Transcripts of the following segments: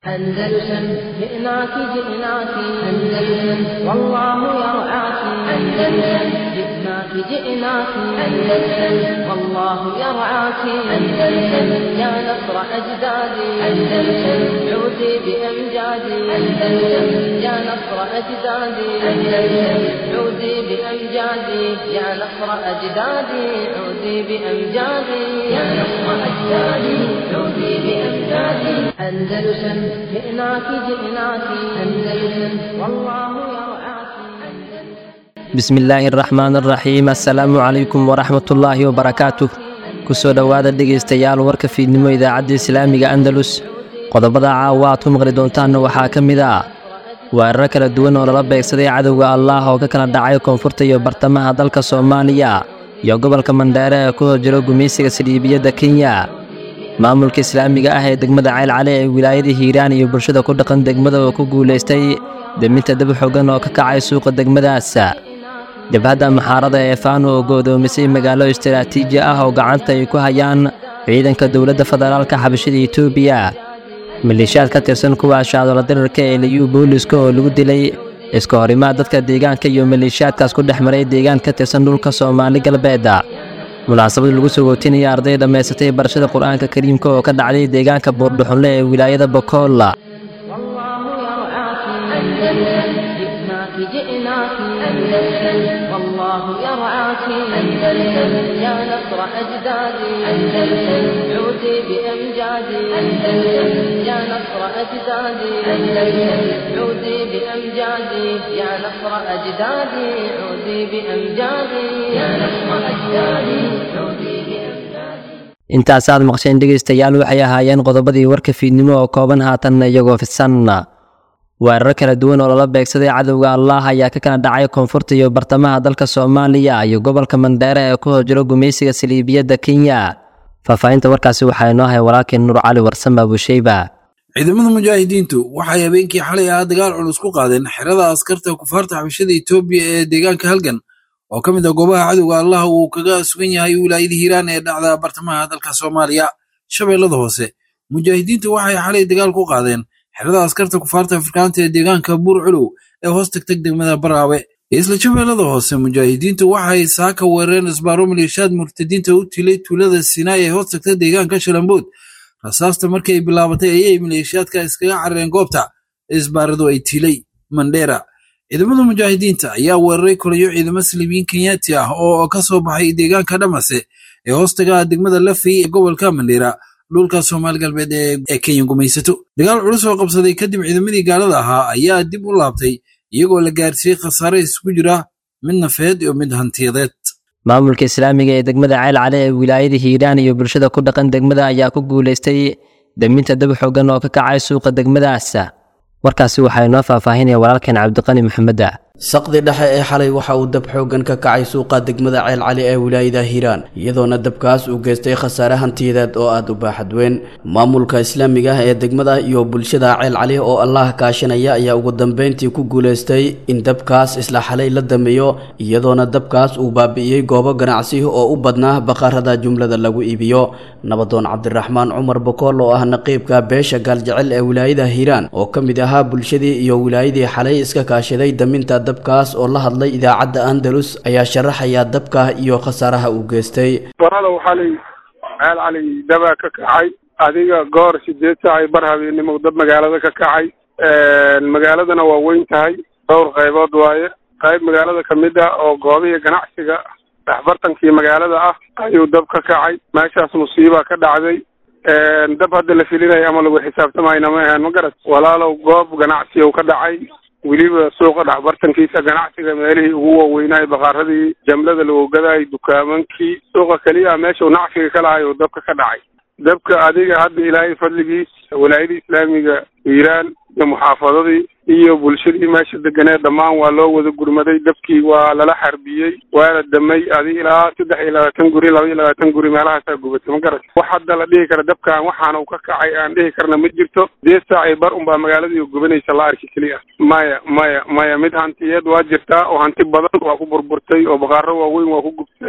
أندلسن جئناك جئناك أندلسن والله يرعاك أندلسن جئناك جئناك أندلسن والله يرعاك أندلسن يا نصر أجدادي أندلسن عودي بأمجادي أندلسن يا نصر أجدادي أندلسن عودي بأمجادي يا نصر أجدادي عودي بأمجادي يا نصر أجدادي عودي بأمجادي أندلسن جئناك جئناك أندلسن والله يرعاك bismillaahi araxmaan araxiim assalaamu calaykum waraxmatullaahi wabarakaatu kusoo dhowaada dhegaystayaal warka fiidnimo idaacadda islaamiga andalus qodobada caawa aad ku maqli doontaanna waxaa ka mid ah weeraro kala duwan oo lala beegsaday cadowga allaah oo ka kala dhacay koonfurta iyo bartamaha dalka soomaaliya iyo gobolka mandheere ee ku hor jiro gumaysiga saldhiibiyadda kenya maamulka islaamiga ah ee degmada ceylcale ee wilaayada hiiraan iyo bulshada ku dhaqan degmada oo ku guulaystay deminta dab xogan oo ka kacay suuqa degmadaas jabhadda maxaarada ee faano oo go'doomisay magaalo istaraatiiji ah oo gacanta ay ku hayaan ciidanka dowladda federaalka xabashada etoobiya maleeshiyaad ka tirsan kuwa shaadoola dirarka ee liyu booliska oo lagu dilay iska horimaad dadka deegaanka iyo maleeshiyaadkaas ku dhex maray deegaan ka tirsan dhulka soomaali galbeeda munaasabad lagu sogootinaya arday dhammaysatay barashada qur-aanka kariimka oo ka dhacday deegaanka buurdhuxunle ee wilaayada bokool والله يرعاك أندلسن جئناك جئناك أندلسن والله يرعاك أندلسن يا نصر أجدادي أندلسن عودي بأمجادي أندلسن يا نصر أجدادي أندلسن عودي بأمجادي يا نصر أجدادي عودي بأمجادي يا نصر أجدادي عودي بأمجادي intaas aad maqsheen dhegaystayaal waxay ahaayeen qodobadii warka fiidnimo oo kooban haatanna iyagoo fidsan weeraro kala duwan oo lala beegsaday cadowga allaah ayaa ka kala dhacay koonfurta iyo bartamaha dalka soomaaliya iyo gobolka mandheere ee ku hor jiro gumaysiga saliibiyadda kenya faahfaahinta warkaasi waxaa inoo hay walaalkeen nuur cali warsame abusheyba ciidamada mujaahidiintu waxay habeenkii xalay ahaa dagaal culus ku qaadeen xerada askarta kufaarta xabashada etoobiya ee deegaanka halgan oo ka mid ah goobaha cadowga allah uu kaga sugan yahay wilaayada hiiraan ee dhacda bartamaha dalka soomaaliya shabeellada hoose mujaahidiintu waxay xalay dagaal ku qaadeen xerada askarta kufaarta afrikaanta ee deegaanka buur culow ee hoos tagtag degmada baraawe isla shabeellada hoose mujaahidiintu waxay saaka weerareen isbaaro maleeshiyaad murtadiinta u tilay tuulada sinaai ee hoos tagta deegaanka shalambood rasaasta markii ay bilaabatay ayay maleeshiyaadka iskaga carareen goobta isbaaradu ay tilay mandheera ciidamada mujaahidiinta ayaa weeraray kolayo ciidamo saliibiyiin kenyaati ah oo ka soo baxay deegaanka dhamase ee hoostaga degmada lafey ee gobolka mandheera dhulka soomaali galbeed ee kenya gumaysato dagaal culus oo qabsaday kadib ciidamadii gaalada ahaa ayaa dib u laabtay iyagoo la gaarsiiyey khasaare isugu jira mid nafeed iyo mid hantiyadeed maamulka islaamiga ee degmada ceylcale ee wilaayada hiiraan iyo bulshada ku dhaqan degmada ayaa ku guulaystay deminta dab xogan oo ka kacay suuqa degmadaas warkaasi waxaa inoo faahfaahinaya walaalkeen cabdiqani maxameda saqdi dhexe ee xalay waxa uu dab xooggan ka kacay suuqa degmada ceelcali ee wilaayada hiiraan iyadoona dabkaas uu geystay khasaare hantiyadeed oo aada u baaxad weyn maamulka islaamiga ah ee degmada iyo bulshada ceelcali oo allah kaashanaya ayaa ugu dambeyntii ku guulaystay in dabkaas isla xalay la dameeyo iyadoona dabkaas uu baabi'iyey goobo ganacsi oo u badnaa baqarada jumlada lagu iibiyo nabadoon cabdiraxmaan cumar bokool oo ah naqiibka beesha gaaljecel ee wilaayada hiiraan oo ka mid ahaa bulshadii iyo wilaayadii xalay iska kaashaday daminta dabkaas oo la hadlay idaacadda andalus ayaa sharaxaya dabka iyo khasaaraha uu geystay walaalow xalay ceel cali dabaa ka kacay adiga goor sideed saacay bar habeennimo dab magaalada ka kacay magaaladana waa weyn tahay dhowr qaybood waaye qayb magaalada ka mid ah oo goobihii ganacsiga dhexbartankii magaalada ah ayuu dab ka kacay meeshaas musiibaa ka dhacday dab hadda la filinaya ama lagu xisaabtamayna ma ahaen ma garat walaalow goob ganacsi u ka dhacay weliba suuqa dhexbartankiisa ganacsiga meelihii ugu waaweynaayo bakaaradii jamlada lagu gadaay dukaamankii suuqa keliya meesha uu nacfiga ka lahay uu dabka ka dhacay dabka adiga hadda ilaahay fadligiis walaayadii islaamiga hiiraan iyo muxaafadadii iyo bulshadii meesha deganeed dhammaan waa loo wada gurmaday dabkii waa lala xarbiyey waana damay adi ilaa saddex iyo labaatan guri laba iyo labaatan guri meelahaasaa gubatay ma garat wax hadda la dhihi kara dabkan waxaana uu ka kacay aan dhihi karna ma jirto sideed saacii bar unbaa magaaladii gubanaysa la arki keliya maya maya maya mid hantiyeed waa jirtaa oo hanti badan waa ku burburtay oo baqaaro waaweyn waa ku gubteen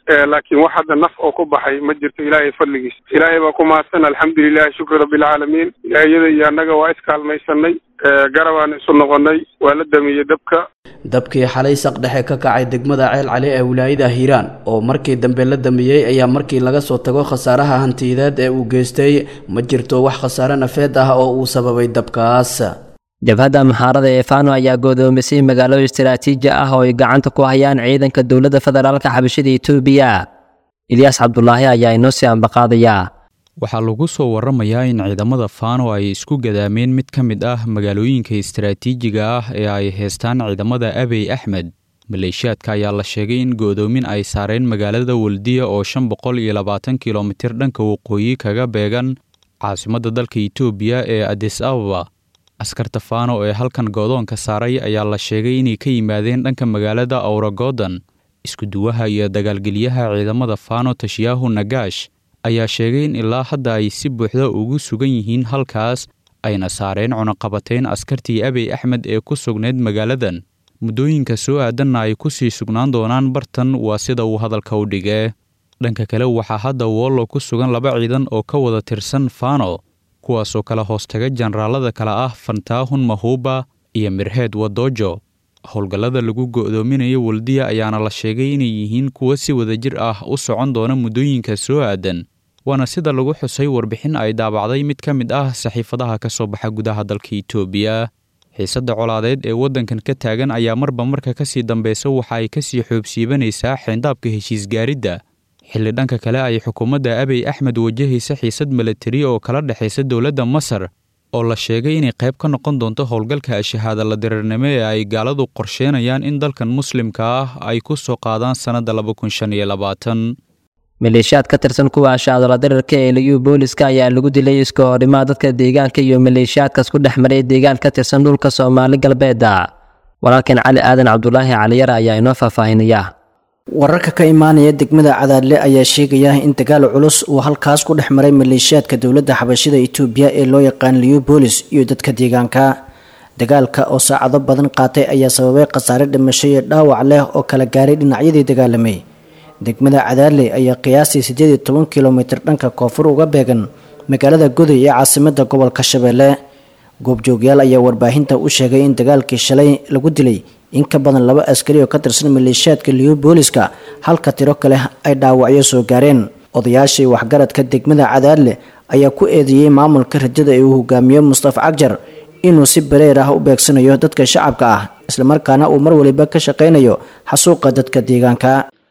laakiin wax hadda naf oo ku baxay ma jirto ilaahay fadligiis ilaahay baa ku mahadsan alxamdulilahi shukri rabbilcaalamiin ilaahiyada iyo annaga waa iskaalmaysanay garabaan isu noqonay waa la damiyey dabka dabkii xalay saq dhexe ka kacay degmada ceel cali ee wilaayada hiiraan oo markii dambe la damiyey ayaa markii laga soo tago khasaaraha hantiyadeed ee uu geystay ma jirto wax khasaare nafeed ah oo uu sababay dabkaas jabhadda maxaarada ee fano ayaa goodoomisay magaalo istaraatiiji ah oo ay gacanta ku hayaan ciidanka dowladda federaalka xabashada etoobiya ilyaas cabdulaahi ayaa inoo sii ambaqaadayaa waxaa lagu soo waramayaa in ciidamada faano ay isku gadaameen mid ka mid ah magaalooyinka istaraatiijiga ah ee ay heystaan ciidamada abey axmed maleeshiyaadka ayaa la sheegay in go'doomin ay saareen magaalada waldiya oo shan boqol iyo labaatan kilomitir dhanka waqooyi kaga beegan caasimadda dalka etoobiya ee adis ababa askarta faano ee halkan goodoonka saaray ayaa la sheegay inay ka yimaadeen dhanka magaalada awragodan iskuduwaha iyo dagaalgelyaha ciidamada faano tashiyaahu nagaash ayaa sheegay in ilaa hadda ay si buuxda ugu sugan yihiin halkaas ayna saareen cunaqabateyn askartii abey axmed ee ku sugnayd magaaladan muddooyinka soo aadanna ay ku sii sugnaan doonaan bartan waa sida uu hadalka u dhigee dhanka kale waxaa hadda wollo ku sugan laba ciidan oo ka wada tirsan fano kuwaasoo kala hoostaga jenaraalada kale ah fantaahun mahuuba iyo mirheed wadoojo howlgallada lagu go'doominayo waldiya ayaana la sheegay inay yihiin kuwo si wadajir ah u socon doona muddooyinka soo aadan waana sida lagu xusay warbixin ay daabacday mid ka mid ah saxiifadaha ka soo baxa gudaha dalka itoobiya xiisadda colaadeed ee waddankan ka taagan ayaa marba marka ka sii dambeysa waxa ay ka sii xoobsiibanaysaa xeyndaabka heshiisgaaridda xilli dhanka kale ay xukuumadda abey axmed wajahaysa xiisad milatari oo kala dhexaysa dowladda masar oo la sheegay inay qayb ka noqon doonto howlgalka shahaada la dirirnimo ee ay gaaladu qorsheenayaan in dalkan muslimka ah ay ku soo qaadaan sannadda laba kun shan iyo labaatan maleeshiyaad ka tirsan kuwa ashaadola dirirka ee liyu booliska ayaa lagu dilay iska horimaa dadka deegaanka iyo maleeshiyaadkaas ku dhex maray deegaan ka tirsan dhulka soomaali galbeeda walaalkan cali aadan cabdulaahi caliyare ayaa inoo faahfaahinaya wararka ka imaanaya degmada cadaadle ayaa sheegaya in dagaal culus uu halkaas ku dhex maray maleeshiyaadka dowladda xabashida itoobiya ee loo yaqaan liubolis iyo dadka deegaanka dagaalka oo saacado badan qaatay ayaa sababay khasaare dhimasho iyo dhaawac leh oo kala gaaray dhinacyadii dagaalamay degmada cadaadle ayaa qiyaastii siddeed iyo toban kilomitir dhanka koonfur uga beegan magaalada goday ee caasimada gobolka shabeelle goobjoogyaal ayaa warbaahinta u sheegay in dagaalkii shalay lagu dilay in ka badan laba askari oo ka tirsan maleeshiyaadka liyu booliska halka tiro kale ay dhaawacyo soo gaareen odayaashii waxgaradka degmada cadaadle ayaa ku eedeeyey maamulka rajada ee uu hogaamiyo mustafa cagjar inuu si bareer ah u beegsanayo dadka shacabka ah islamarkaana uu mar waliba ka shaqaynayo xasuuqa dadka deegaanka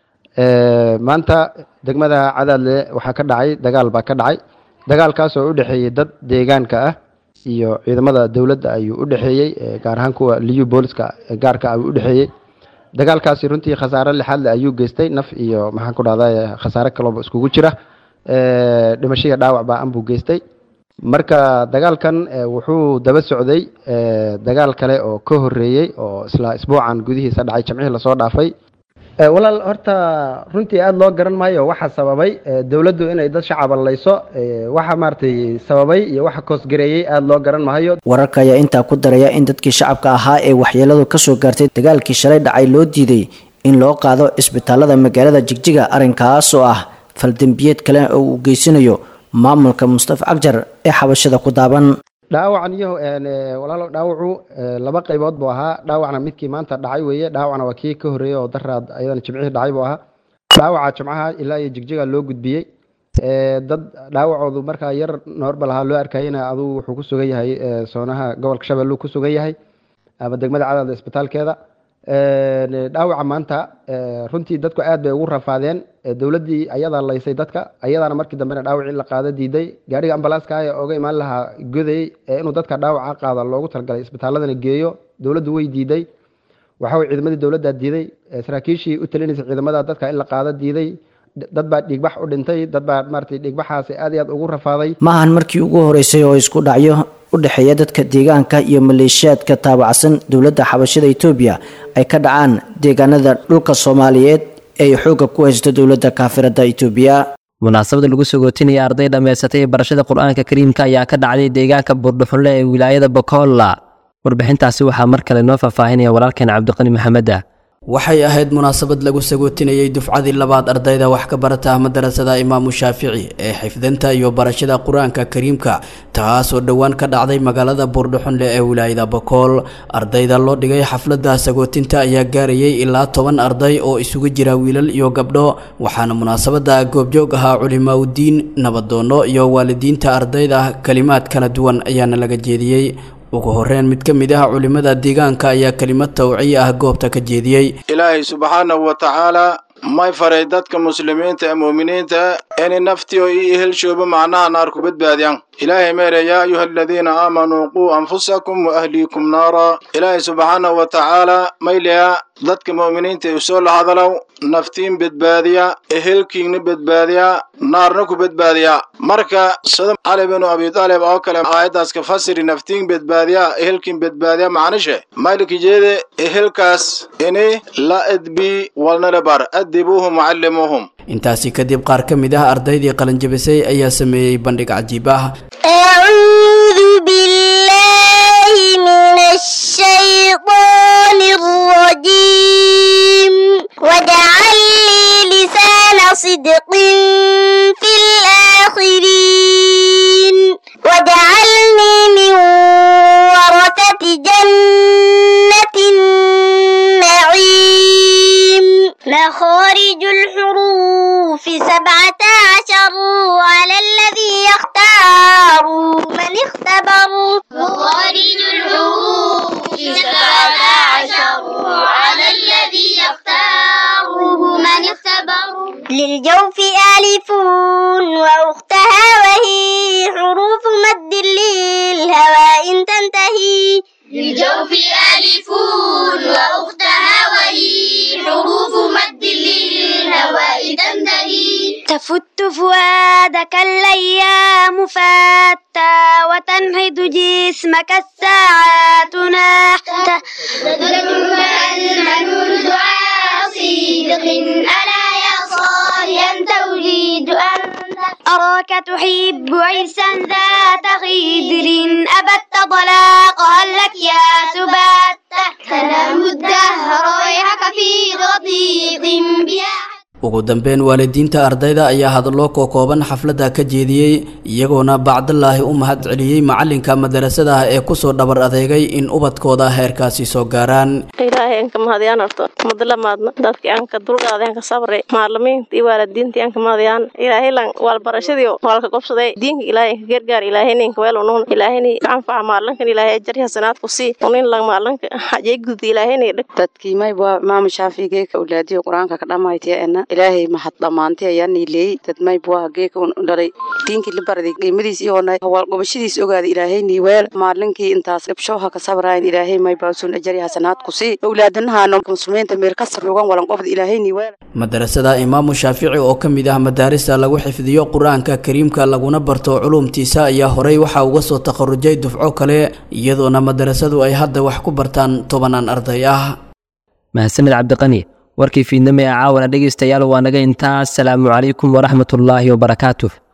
maanta degmada cadaadle waxaa ka dhacay dagaal baa ka dhacay dagaalkaas oo u dhexeeyey dad deegaanka ah iyo ciidamada dowladda ayuu u dhexeeyey gaar ahaan kuwa liyu booliska gaarka ayuu u dhexeeyey dagaalkaasi runtii khasaare lixaadle ayuu geystay naf iyo maxaan ku dhahda khasaare kalooba iskugu jira dhimashiga dhaawac baa anbuu geystay marka dagaalkan wuxuu daba socday dagaal kale oo ka horeeyey oo isla isbuucan gudihiisa dhacay jamcihii lasoo dhaafay walaal horta runtii aada loo garan maayo waxa sababay dowladdu inay dad shacaba layso waxa maaragtay sababay iyo waxa koosgareeyey aada loo garan maayo wararka ayaa intaa ku daraya in dadkii shacabka ahaa ee waxyeeladu kasoo gaartay dagaalkii shalay dhacay loo diiday in loo qaado cisbitaalada magaalada jigjiga arrinkaas oo ah faldembiyeed kale oo uu geysanayo maamulka mustafa cagjar ee xabashada ku daaban dhaawacan iyo walaalo dhaawacu laba qaybood buu ahaa dhaawacna midkii maanta dhacay weeye dhaawacna waa kii ka horreeyey oo daraad ayadana jimcihii dhacay buu ahaa dhaawaca jimcaha ilaa iyo jigjiga loo gudbiyey dad dhaawacoodu markaa yar noorbal ahaa loo arkayena aduu wuxuu ku sugan yahay soonaha gobolka shabeelluu ku sugan yahay ama degmada cadaada isbitaalkeeda dhaawaca maanta runtii dadku aad bay ugu rafaadeen dowladdii ayadaa laysay dadka ayadaana markii dambena dhaawacii la qaado diiday gaariga ambalaaska ee oga imaan lahaa goday inuu dadka dhaawaca qaada loogu talagalay isbitaaladana geeyo dowladdu way diiday waxaway ciidamadii dowladdaa diiday saraakiishii u talinaysa ciidamada dadka in la qaado diiday dad baa dhiigbax u dhintay dad baa maaragtay dhiigbaxaasi aad iyo aad ugu rafaaday maahan markii ugu horeysay oo isku dhacyo u dhexeeya dadka deegaanka iyo maleeshiyaadka taabacsan dowladda xabashada etoobiya ay ka dhacaan deegaanada dhulka soomaaliyeed ee ay xoogga ku haysto dowladda kaafirada etoobiya munaasabada lagu sagootinaya arday dhammaysatay barashada qur-aanka kariimka ayaa ka dhacday deegaanka buurdhuxunle ee wilaayada bokolla warbixintaasi waxaa mar kale noo faahfaahinaya walaalkeen cabdiqani maxameda waxay ahayd munaasabad lagu sagootinayay dufcadii labaad ardayda wax ka barata madarasada imaamu shaafici ee xifdinta iyo barashada qur-aanka kariimka taasoo dhowaan ka dhacday magaalada buurdhuxunle ee wilaayada bakool ardayda loo dhigay xafladda sagootinta ayaa gaarayay ilaa toban arday oo isugu jira wiilal iyo gabdho waxaana munaasabada goobjoog ahaa culimaaudiin nabadoono iyo waalidiinta ardayda kalimaad kala duwan ayaana laga jeediyey ugu horeyn mid ka mid ah culimada deegaanka ayaa kelimad tawciya ah goobta ka jeediyey ilaahay subxaanahu wa tacaala may faray dadka muslimiinta ee mu'miniinta inay naftiyo io ehelshooba macnaha naar ku badbaadiyaan ilaahay meere yaa ayuha aladiina aamanuu quu anfusakum wa ahliikum naara ilaahay subxaanahu wa tacaala mayleya dadka mu'miniinta ee usoo lahadalow naftiin badbaadiya ehelkiigna badbaadiya naarna ku badbaadiya marka sida cali binu abi taalib oo kale aayaddaas ka fasiri naftiin badbaadiya ehelkiin badbaadiya macnishe maylikijeede ehelkaas ini la edbi walnala bar adibuuhum wacallimuuhum intaasi kadib qaar ka mid ah ardaydii qalinjabisay ayaa sameeyey bandhig cajiib ah أعوذ بالله من الشيطان الرجيم واجعل لي لسان صدق في الآخرين واجعلني من ورثة جنة النعيم مخارج الحروف سبعة عشر على الذي يختار من اختبر مخارج الحروف سبعة عشر على الذي يختاره من اختبر للجوف ألف وأختها وهي حروف مد للهواء إن تنتهي للجوف ألف وأختها وهي حروف مد للهواء تنتهي تفت فؤادك الأيام فاتى وتنهض جسمك الساعات نحتا المنون دعاء صدق ألا يا صالحا توليد أنت أراك تحب عرسا ذات خدر أبت طلاق هل لك يا سبات تنام الدهر ويحك في رضيق بها ugu dambeyn waalidiinta ardayda ayaa hadallo kookooban xafladda ka jeediyey iyagoona bacdallaahi u mahad celiyey macalinka madarasada ee kusoo dhabar adeegay in ubadkooda heerkaasi soo gaaraan ilaahay anka mahadiyaan horto madlamaadna dadkii anka dulqaaday anka sabray maalimiinta iyo waalidiintii anka mahadiyaan ilaahay lan waalbarashadii waalka gobsaday diinka ilaahay anka gargaar ilaahay ninka weel unuun ilaahayni anfaca maalinkan ilaahay ajar hasanaad ku sii unin lan maalinka hajay gudi ilaahayni dhig dadkii mayba maama shaafigeeka ulaadiyo qur-aanka ka dhammaytiyaena ilaahay mahad dhammaantay ayaa niileeyey dad mayba geeka dhalay diinkii la baraday qiimadiis iyoona hawaalgobashadiis ogaaday ilaahay niiweel maalinkii intaas gabshowha ka sabraayan ilaahay maybaasun ajari hasanaad ku sii owlaadanahaano muslimiinta meel ka sarrugan walanqobda ilaahay niiweel madarasada imaamu shaafici oo ka mid ah madaarista lagu xifdiyo qur-aanka kariimka laguna barto culumtiisa ayaa horey waxaa uga soo takharujay dufco kale iyadoona madarasadu ay hadda wax ku bartaan tobanaan arday ah mahadsanid cabdiqani warkii fiidnimo ee caawana dhegaystayaal waa naga intaas salaamu calaykum waraxmatullaahi wabarakaatuh